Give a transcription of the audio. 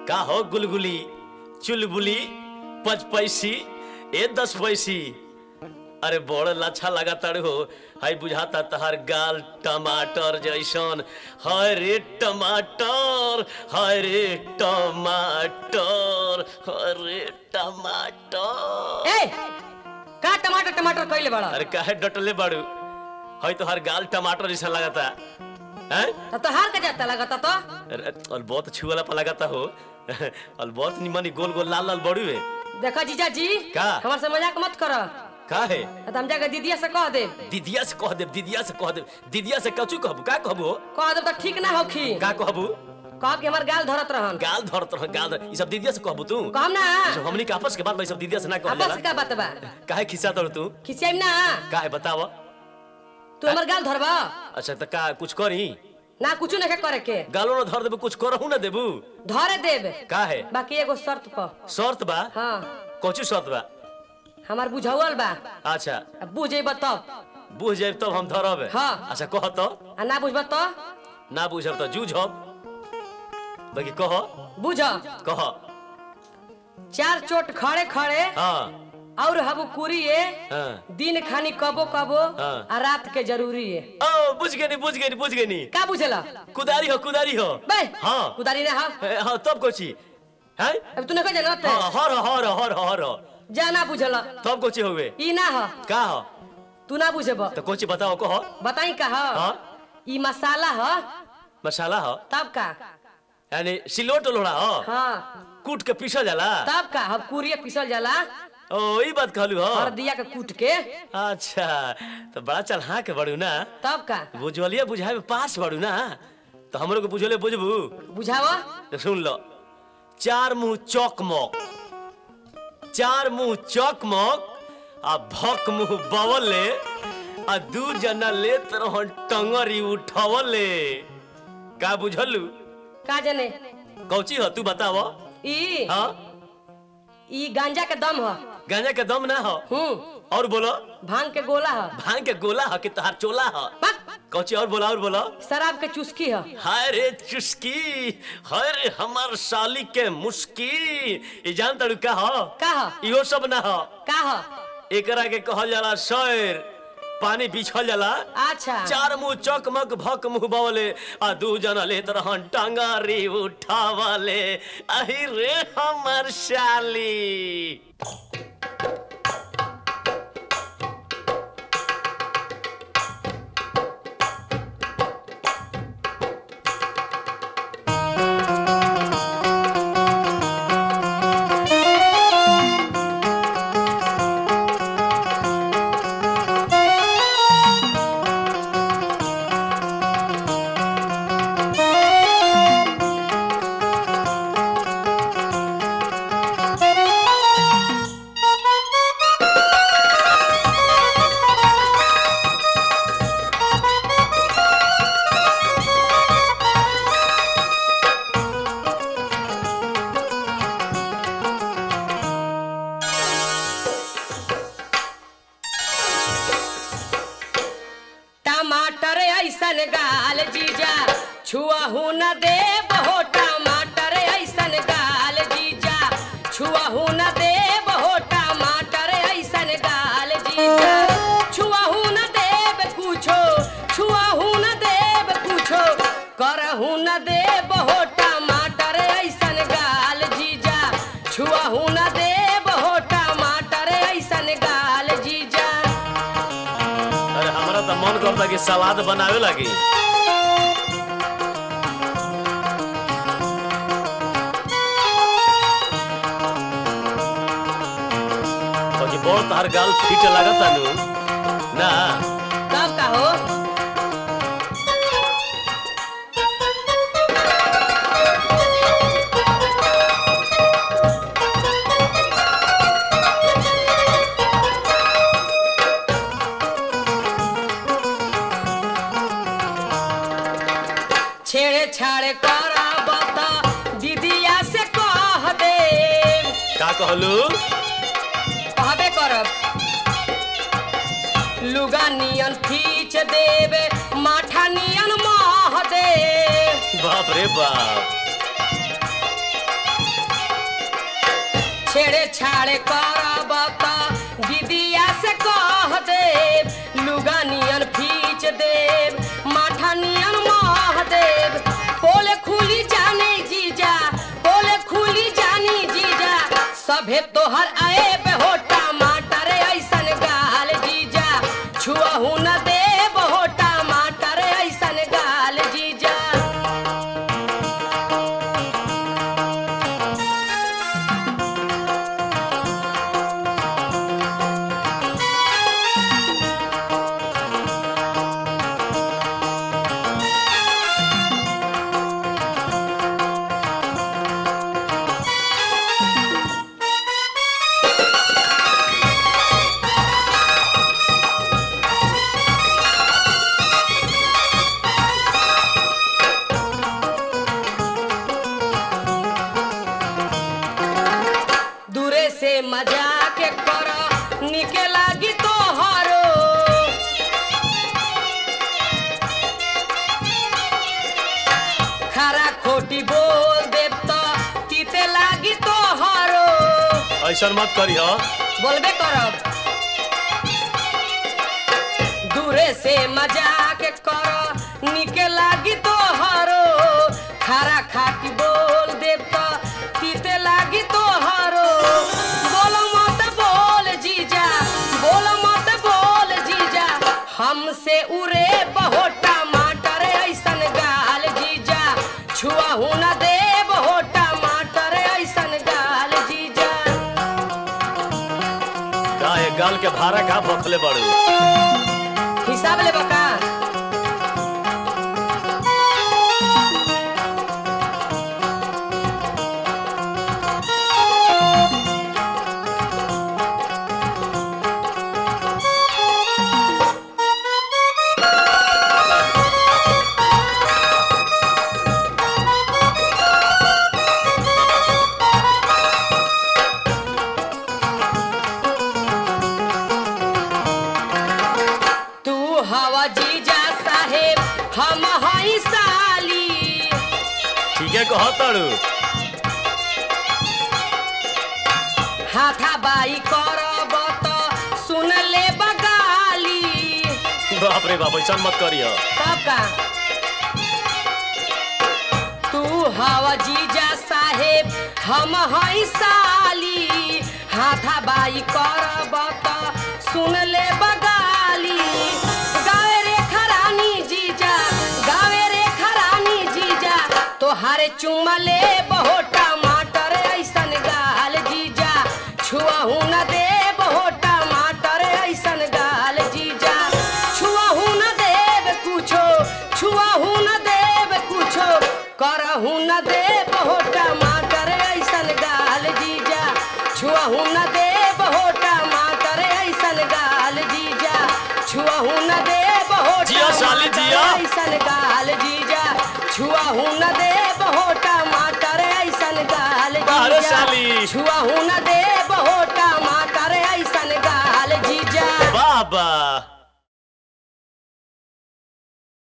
का हो गुलगुली चुलबुली पच पैसी ए दस पैसी अरे बड़ लच्छा लगातार हो हाय बुझाता तहार गाल टमाटर जैसन हाय रे टमाटर हाय रे टमाटर हाय रे टमाटर ए का टमाटर टमाटर कइले बड़ा अरे काहे डटले बाड़ू हाय तोहार गाल टमाटर जैसा लगाता हैं तब तो हार के जाता लगता तो अरे और बहुत छुअला पर लगाता हो और बहुत निमन गोल गोल लाल लाल बड़ू है देखो जीजा जी का? हमार से मजाक मत करो का है तो हम जाके दीदिया से कह दे दीदिया से कह दे दीदिया से कह दे दीदिया से कचू कहबू का कहबू कह दे तो ठीक ना होखी का कहबू कह कि हमार गाल धरत रहन गाल धरत रह गाल धर ई सब दीदिया से कहबू तू कहम ना ई सब हमनी के आपस के बात भाई सब दीदिया से ना कहल आपस जाला का बात बा काहे खिस्सा तोड़ तू खिसियाम ना काहे बताव तू हमार गाल धरबा अच्छा त का कुछ करी ना कुछ नहीं करे के गालो ना धर देबू कुछ करहू ना देबू धरे देब काहे बाकी एगो शर्त पर शर्त बा हाँ कोचू शर्त बा हमार बुझावल बा अच्छा अब बुझेब तब बुझ जाए तब हम धरब हाँ। अच्छा कह तो आ ना बुझब तो ना बुझब तो जूझब बाकी कह बुझ कह चार चोट खड़े खड़े हाँ और हबु कुरिए हाँ दिन खानी कबो कबो हाँ। आ रात के जरूरी है ओ बुझ गए नी बुझ गए नी बुझ गए नी का बुझला कुदारी हो कुदारी हो बे हाँ कुदारी ना हा ए, हाँ तब कोची हैं अब तू नहीं जानत हाँ हर हर हर हर जाना बुझला तब कोची हुए ई ना ह का हो तू ना बुझब तो कोची बताओ कहो बताई का ह हाँ ई मसाला ह मसाला हो तब का यानी सिलोट लोड़ा हो हाँ कूट के पीसल जाला तब का अब कुरिए पिसल जाला ओ ई बात कहलू हो हरदिया के कूट के अच्छा तो बड़ा चल हाँ के बड़ू ना तब का बुझलिए बुझाए में पास बड़ू ना तो हमरो के बुझले बुझबू बुझाव तो सुन लो चार मुंह चौकमक चार मुंह चौकमक आ भक मुंह बवले आ दू जना लेत रहन टंगरी उठवले का बुझलू का जाने कौची हो तू बताव ई हाँ ई गांजा के दम ह गांजा के दम ना हो हूँ और बोलो भांग के गोला ह भांग के गोला हो कि तहार चोला हो बक, कौची और बोला और बोलो शराब के चुस्की ह हाय रे चुस्की हाय रे हमार साली के मुस्की ई जान तड़ू का हो का ह इहो सब ना हो का ह एकरा के कहल जाला शैर पानी बिछल जाला अच्छा चार मुंह चकमक भक मुंह बवले आ दू जना लेत रहन टांगारी उठावले अहि रे हमर शाली टमाटर ऐसन गाल जीजा छुआहू न दे हो टमाटर ऐसन गाल जीजा छुआहू न दे हो टमाटर ऐसन गाल जीजा छुआहू न देब कुछो छुआहू न देब कुछो करहू न देब हो टमाटर ऐसन गाल जीजा छुआहू न देब हो टमाटर ऐसन गाल जीजा अरे हमरा त मन करता कि सलाद बनावे लगी बाकी बहुत तार गाल फिट लागता नु ना कब का हो छेड़े छाड़े करब त दीदिया से कह दे का कहलू कहबे करब लुगा नियन खींच देबे माठा नियन मह दे बाप रे बाप छेड़े छाड़े करब त दीदिया से कह देब लुगा नियन फीच देब माठा नियन मह देब पोले खुली जाने जीजा पोले खुली जानी जीजा सभे तोहर आए हो टमाटर ऐसन गाल जीजा छुअहू न देब हो टमाटर ऐसन गाल जीजा दूरे से मजाक कर निके लागी तोहरो खरा खोटी बोल देब तो तीते लागी तोहरो ऐसा मत करी हो बोलबे करब दूरे से मजाक कर निके लागी तोहरो खारा खाटी बोल देब तो तीते लागी तोहरो बोल मत बोल जीजा बोल मत बोल जीजा हमसे उरे बहु टमाटर ऐसन गाल जीजा छुआहू न देब हो टमाटर ऐसन गाल जीजा का ये गाल के भाड़ा का भखले बड़ू हिसाब ले बका तू हवा जीजा साहेब हम हई साली ठीक है कहो तड़ू हाथा बाई करब तो सुन ले बगाली बाप रे बाप ऐसा मत करी हो तब का तू हवा जीजा साहेब हम हई साली हाथा बाई करब तो सुन ले बगाली गावे रे खरानी जीजा गावे रे खरानी जीजा तोहारे चुमा ले बहु टमाटर ऐसन गाल जीजा छुआहू न दे बहु टमाटर ऐसन गाल जीजा छुआहू न देब कुछो छुआहू न देब कुछो करहू न देब हो टमाटर ऐसन गाल जीजा छुआहू न देब हो टमाटर ऐसन गाल जीजा छुआहू न देब हो जिया साली, टमाटर जिया। ऐसन गाल जीजा छुआहू न देब हो टमाटर ऐसन गाल बाहरे जीजा साली। छुआहू न दे